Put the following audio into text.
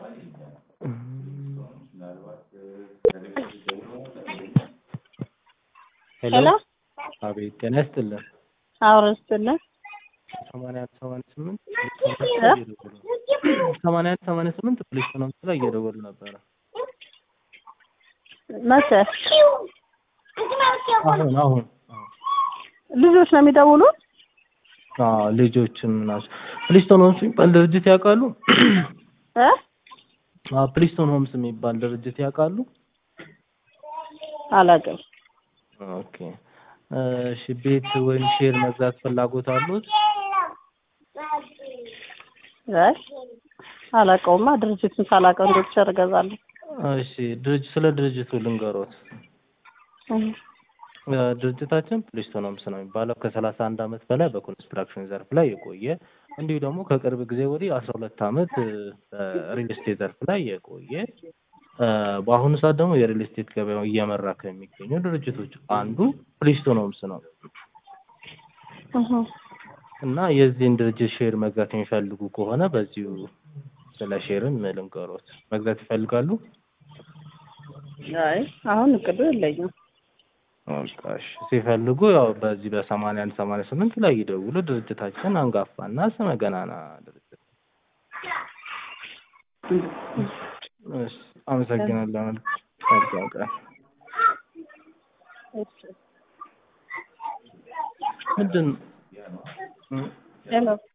ሄሎ አቤት ጤና ይስጥልን። አውረ ስትልን ሰማንያ አንድ ሰማንያ ስምንት ሰማንያ አንድ ሰማንያ ስምንት ፖሊስ ነው ላይ እየደወሉ ነበረ። መቼ አሁን አሁን ልጆች ነው የሚደውሉት? አዎ ልጆችም ናቸው። ፕሊስቶን ሆምስ የሚባል ድርጅት ያውቃሉ? እ አዎ ፕሊስቶን ሆምስ የሚባል ድርጅት ያውቃሉ? አላውቅም። ኦኬ እሺ ቤት ወይም ሼር መግዛት ፍላጎት አሉት? አይ አላውቀውማ። ድርጅቱን ሳላውቀው እንዴት ሸር እገዛለሁ? እሺ ድርጅት ስለ ድርጅቱ ልንገሮት። እህ እ ድርጅታችን ፕሊስቶን ሆምስ ነው የሚባለው ከሰላሳ አንድ አመት በላይ በኮንስትራክሽን ዘርፍ ላይ የቆየ እንዲሁ ደግሞ ከቅርብ ጊዜ ወዲህ አስራ ሁለት አመት በሪል ስቴት ዘርፍ ላይ የቆየ እ በአሁኑ ሰዓት ደግሞ የሪል ስቴት ገበያው እየመራ ከሚገኙ ድርጅቶች አንዱ ፕሊስቶን ሆምስ ነው እህ እና የዚህን ድርጅት ሼር መግዛት የሚፈልጉ ከሆነ በዚሁ ስለ ሼርም ልንገሮት። መግዛት ይፈልጋሉ? አይ አሁን እቅዱ የለኝም። በቃ እሺ ሲፈልጉ ያው በዚህ በሰማንያ አንድ ሰማንያ ስምንት ላይ ይደውሉ። ድርጅታችን አንጋፋና ስመ ገናና ድርጅት። እሺ አመሰግናለሁ። መልካም ቀን። እሺ ምንድን ሄሎ